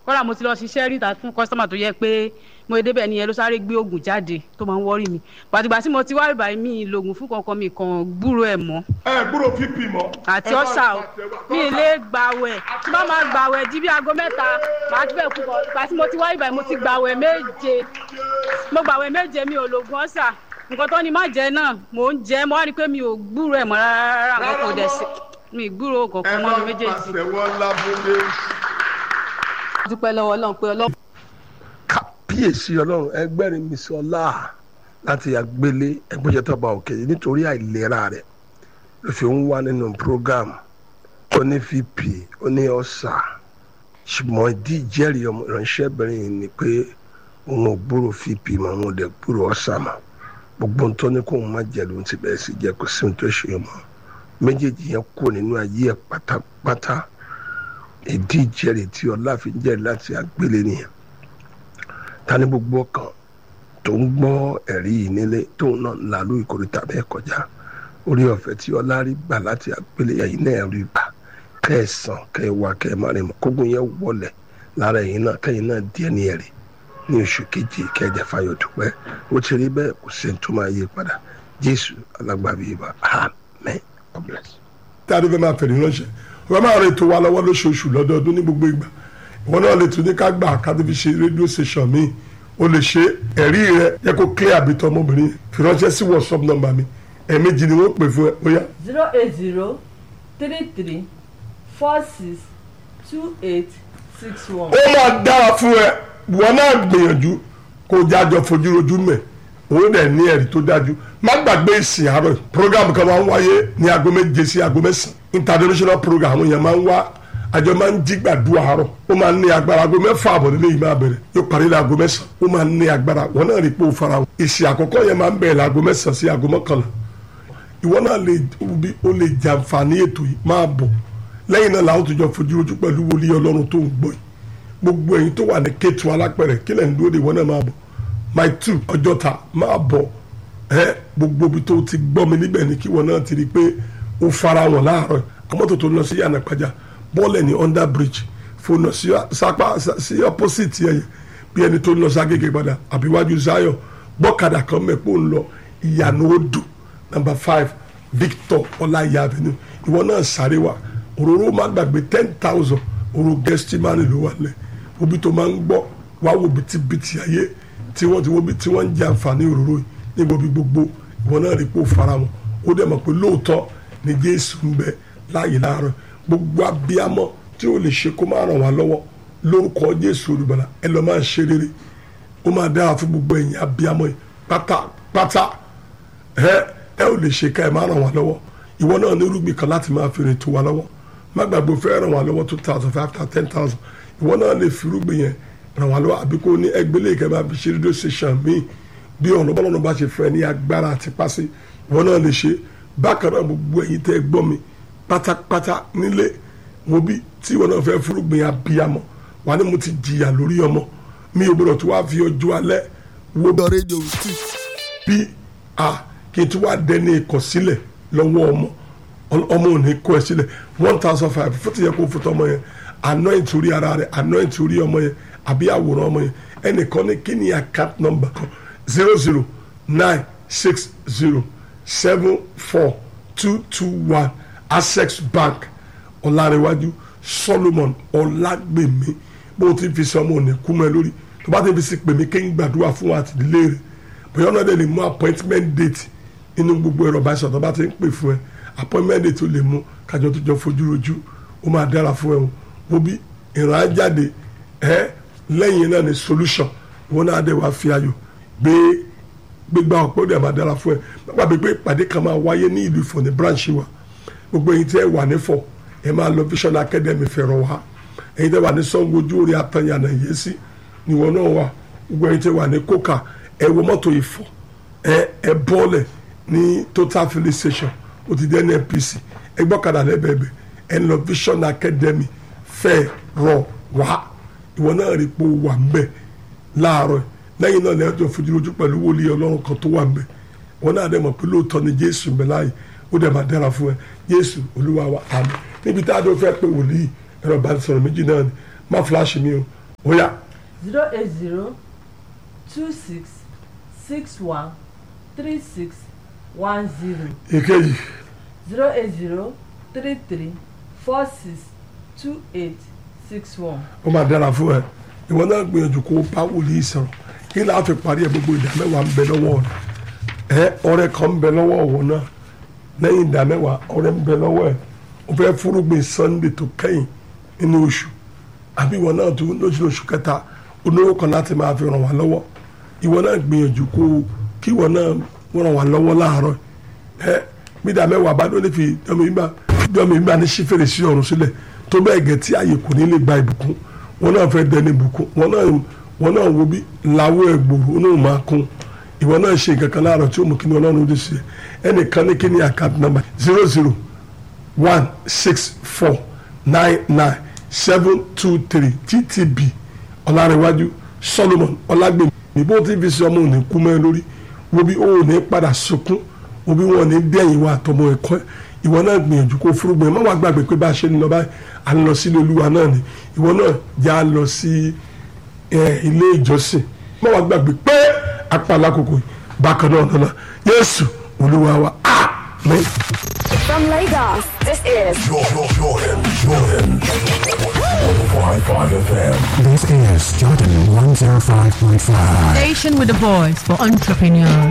kọ́ra mo ti lọ ṣiṣẹ́ ríta fún kọ́sítọ́mà tó yẹ pé mo débẹ̀ nìyẹn ló sáré gbé oògùn jáde tó máa ń wọ́rì mi pàtìgbà tí mo ti wá ìbàyí mi lògùn fún kankan mi kàn gbúrò ẹ̀ mọ́ ẹ gbúrò pp mọ. àti ọ̀sà o mi ì lè gbàwẹ̀ tí bá máa gbàwẹ̀ di bí aago mẹ́ta màá ti bẹ̀ kú bọ̀ ìgbà tí mo ti wá ìbàyí mo ti gbàwẹ̀ méje mo gbàwẹ̀ méje mi ò lògùn ọ̀sà nǹkan tó ní má jẹ náà mò ń jẹ mo wá rí i pé mi ò gbúrò ẹ̀ mọ́ rárá nǹkan kò dẹ̀ sí mi ì gbúrò kankan mọ́ mi méjèèjì. àtẹwọ́ lábúlé. dúpẹ́ lọ́wọ́ ọlọ́run pé ọlọ́run kábíyèsí ọlọ́run ẹgbẹ́rin mi sọ láà láti àgbélé ẹgbẹ́jẹtọ́ba òkè nítorí àìlera rẹ̀ ló fi ń wá nínú program ó ní vp ó ní ọ̀sà ṣùgbọ́n ìdí ìjẹ́rìí ọmọ ìránṣẹ́bìnrin yìí ni pé òun ò gbúrò vp mọ́ òun ò dẹ̀ gbúrò ọ̀sà mọ́ gbogbo ohun tó ní kó òun má jẹ lóun ti bẹ̀rẹ̀ sí jẹ kó sí ohun tó ṣe mọ́ méjèèjì yẹn kú nínú ayé ẹ̀ pátápátá ìdí ìjẹ́rìí tí ọlá fi ń jẹ́rìí láti àgbélé nìyẹn ta ní gbogbo ọkàn tó ń gbọ́ ẹ̀rí yìí nílé tóun náà ń la lórí ìkórìtà bẹ́ẹ̀ kọjá orí ọ̀fẹ́ tí ọlá rí gbà láti àgbélé ẹ̀yìn náà rí gbà kẹsàn kẹwàá kẹmárìn kógun yẹn wọlẹ̀ lára ẹ̀yìn náà kẹyìn náà díẹ̀ ní ẹ̀rí ní oṣù kejì kẹjẹ fayọ dúpẹ́ ó ti rí bẹ́ẹ̀ kò sí tó máa yí padà jésù alágbàbí ibà amen god bless. tí a dé fẹ́ máa fẹ̀rí ránṣẹ́ wọ́n máa rìn tó wa lọ́wọ́ lóṣooṣù lọ́dọọdún ní gbogbo ìgbà ìwọ náà lè tún ní ká gbà ká tó fi ṣe rédíò station mi o lè ṣe ẹ̀rí rẹ yẹ kó clear àbí tọ́ ọmọbìnrin fi ránṣẹ́ sí whatsapp number mi ẹ̀ẹ̀mejì ni wọ́n pè fún ẹ ó yá. zero eight zero three three four six two eight six one. ó máa dára fún ẹ wọn náà gbìyànjú kó jájọ fojú rojú mẹ òun dẹ̀ ní ẹ̀rí tó dájú má gbàgbé ìsìn àárọ̀ program kan máa ń wáyé ní aago méje sí aago mẹ́sàn-án international program àwọn èèyàn máa ń wá àjọ máa ń jí gbàdúrà àárọ̀ ó máa ń ní agbára aago mẹ́fà àbọ̀ nílé yìí máa bẹ̀rẹ̀ yóò parí ní aago mẹ́sàn-án ó máa ń ní agbára wọn náà rí pé ó fara wọn ìsìn àkọ́kọ́ yẹn máa ń bẹ̀rẹ̀ láago mẹ́sàn-án sí aago mọ́kànlá ìwọ náà lè bí ó lè jàǹfààní ètò yìí máa bọ̀ lẹ́yìn náà làwọn tó jọ fojú ojú pẹ̀lú wòlíì ọlọ́run tó ń gbọ́ yìí gbogbo ẹ̀yin tó wà ní kéétu alápẹ̀rẹ̀ kílẹ̀ ń dúró de ìwọ náà máa bọ̀ my two ọjọ́ta máa bọ̀ ẹ gbogbo ibi tó ti gbọ́ mi níbẹ̀ ni kí ìwọ náà ti rí i pé ó fara wọn láàárọ̀ àmọ́tò tó lọ sí yànnà pàjá bọ́ọ̀lù ní under bridge fònà sí sápá sí opposite yẹn bí ẹni tó ń lọ ságége padà àbíwájú Zion gbọ́kadà kan mẹ́pọ̀ ń lọ ìyànà odò number five Victor ọláyà avenue ìwọ náà sáré wa òróró máa gbàgbé ten thousand òrò gẹ́stímánì ló wà lẹ̀ obi tó máa ń gbọ́ wá wo bìtìbìtì ayé tí wọ́n ti wo bí tí wọ́n ń jẹ àǹfààní òróró yìí níbo bí gbogbo ìwọ náà rí pé ó fara wọn ó dẹ̀ mọ̀ pé lóòótọ́ ni Jésù ń bẹ láàyè láàárọ̀ gbogbo abiyamọ tí o lè ṣe kó máa ràn wá lọ́wọ́ lórúkọ Jésù olùbàlà ẹ lọ máa ṣe rere ó máa dára fún gbogbo ẹ̀yin abiyamọ yìí pátápátá ẹ ẹ ò lè ṣe ká ẹ máa ràn wá lọ́wọ́ ìwọ náà ní irúgbìn kan láti máa fi rìn tó wá lọ́wọ́ má gbàgbé fẹ́ ràn wá lọ́wọ́ two thousand five thousand ten thousand ìwọ náà lè fi irúgbìn yẹn ràn wá lọ́wọ́ àbí kó ní ẹgbẹ́lẹ́ ìkẹ́ bá fi ṣe rédíò station míì bí ọ̀nà bọ́lọ́nà bá ṣe fẹ́ ní agbára àti pàṣẹ ìwọ náà lè ṣe bákan náà gbogbo ẹ̀yin tẹ́ gbọ́ mi pátápátá nílé mo bí tí ìwọ náà fẹ́ fúrúgbìn abiyamọ wà ní mo ti jìyà lórí ọmọ mi ò gbọdọ̀ tó wá fi ọjọ́ alẹ́ wo the radio street. bí a kí n tún wá dẹni ìkọ̀sílẹ̀ lọ́wọ́ ọmọ ọmọ ò ní kó ẹ sílẹ̀ one thousand five fún ti yẹ kó fún tọmọ yẹn anoint orí ara rẹ̀ anoint orí ọmọ yẹn àbí àwòrán ọmọ yẹn ẹnìkan ní kí ni account number kan zero zero nine six zero seven four two two one access bank ọ̀làrẹ̀wájú solomon ọ̀làgbèmí bó ti fi sọ ọmọ òní kú mọ́ ẹ lórí tó bá ti fi sí pèmí kéyìn gbàdúrà fún wa àtìdílé rẹ̀ bóyá ọ̀nà dẹ̀ lè mú appointment date inú gbogbo ẹ̀rọ bá ṣọ̀tọ̀ bá ti ń pè fún ẹ appointment date ó lè mú kájọ tó jọ fojú rojú ó máa dára fún ẹ o wo bí ìran ajáde ẹ lẹ́yìn náà ni solution ìwọ náà dẹ̀ wá fi ayọ̀ gbé gbégbá ọ̀pọ̀ dẹ̀ máa dára fún ẹ nípa bí pé ìpàdé kan máa wáyé ní ìlú Ifọ̀ ní branch wa gbogbo ẹ̀yin tí ẹ wà nífọ̀ ẹ máa lọ Vision Academy fẹ̀rọ̀ wá ẹ̀yin tí ẹ wà ní Ṣàngó ojú orí atanyànà yé sí níwọ náà wà gbogbo ẹ̀yin tí ẹ wà ní kókà ẹ wọ mọ́tò Ifọ̀ ẹ ẹ bọ́ọ̀lẹ̀ ní total filling station ó ti dé NNPC ẹ gbọ́kadà lẹ́bẹ̀ẹ́bẹ̀ ẹ lọ Vision Academy fẹ̀rọ̀ wá ìwọ náà rí pé ó wà ń bẹ̀ láàárọ̀ lẹ́yìn náà lẹ́yìn tó fojú lójú pẹ̀lú wòlíì ọlọ́run kan tó wà ń bẹ̀ wọn náà dẹ̀ mọ̀ pé lóòótọ́ ni jésù ń bẹ láàyè ó dẹ̀ máa dára fún ẹ jésù olúwa wa àmín níbi tá a dó fẹ́ pé wòlíì ẹ̀rọ ìbánisọ̀rọ̀ méjì náà ni má fúláṣì mi o ó yá zero eight zero two six six one three six one zero èkejì zero eight zero three three four six two eight six one. ó máa dára fún ẹ ìwọ náà gbìyànjú kó o bá wòlíì sọ̀rọ̀ kí láà fi parí ẹ gbogbo ìdá mẹ́wàá ń bẹ lọ́wọ́ rẹ ẹ ọrẹ kan ń bẹ lọ́wọ́ òun náà lẹ́yìn ìdá mẹ́wàá ọrẹ ń bẹ lọ́wọ́ ẹ o fẹ́ fúrúgbìn sunday tó kẹ́yìn nínú oṣù àbí ìwọ náà tó lóṣù oṣù kẹta olówó kan láti máa fi ràn wá lọ́wọ́ ìwọ náà gbìyànjú kó o kí ìwọ náà ràn wá lọ́wọ́ láàárọ̀ ẹ bí ìdá mẹ́wàá bá ló lè fi dọ́mi gbà dọ́mi gbà ní sífèrè sí ọ̀run sílẹ̀ tó bẹ́ẹ̀ gẹ̀ tí ààyè kò ní lè gba ìbùkún wọn náà fẹ́ dẹni ìbùkún wọn náà wọn náà wo bí làwọ̀ ẹ̀gbòrò ó náà máa kún ìwọ náà ṣe nǹkan kan láàárọ̀ tí ó mú kí ni ọlọ́run ó dé sí ẹ ẹnìkan ní kí ni account number zero zero one six four nine nine seven two three ttb ọ̀làrẹ̀wájú solomon ọ̀làgbèmí níbo tí fi ṣe ọmọ òní kú mẹ́ lórí wo bí ó ní padà sunkún wo bí wọn ní dẹ́yìn wa àtọmọ ẹ̀kọ́ ìwọ náà gbìyànjú kó fúrúgbìn má wàá gbàgbé pé bá a ṣe ń lọ báyìí à ń lọ sílé olúwa náà ni ìwọ náà já lọ sí ilé ìjọsìn má wàá gbàgbé pé apá alákòókò yìí bákan náà nana yéésù olúwa wa àmín. From Lagos, this is Jordan, Jordan, Jordan. 105.5 FM. This is Jordan 105.5. Station with a voice for entrepreneurs.